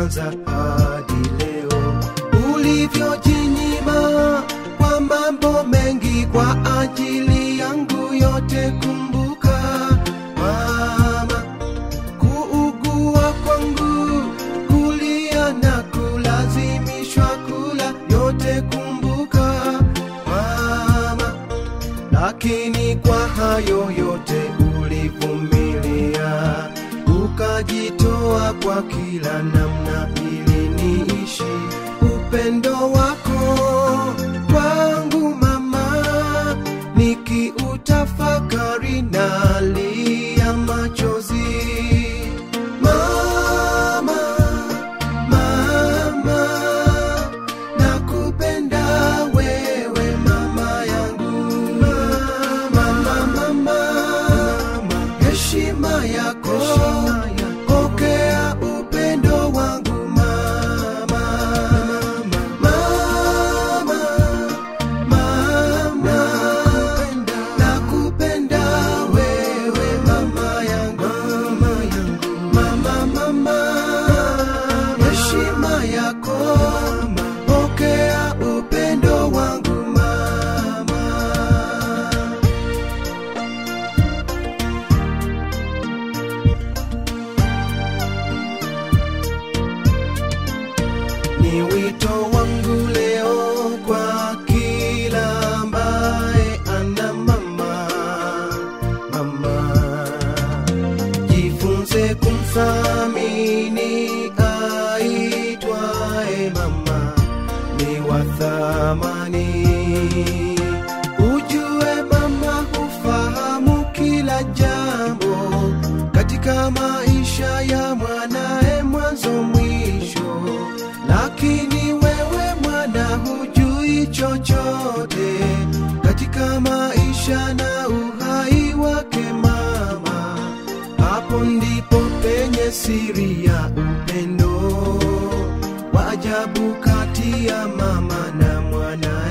ulivyoanza hadi leo, ulivyojinyima kwa mambo mengi kwa ajili yangu yote. Kumbuka mama, kuugua kwangu, kulia na kulazimishwa kula, yote kumbuka mama lakini kwa hayo yote ulivumilia, ukajitoa kwa kila namna ili niishi upendo wako kwangu mama, nikiutafakari nalia machozi mama, mama nakupenda wewe mama yangu mama mama heshima yako pokea upendo wangu mama mama mama nakupenda wewe mama yangu mama mama heshima yako pokea upendo wangu mama ni wito wangu leo kwa kila ambaye ana mama mama jifunze kumthamini aitwaye mama ni wa thamani ujue mama hufahamu kila jambo katika maisha ya mwanae mwanzo mwisho lakini wewe mwana hujui chochote katika maisha na uhai wake mama hapo ndipo penye siri ya upendo wa ajabu kati ya mama na mwanae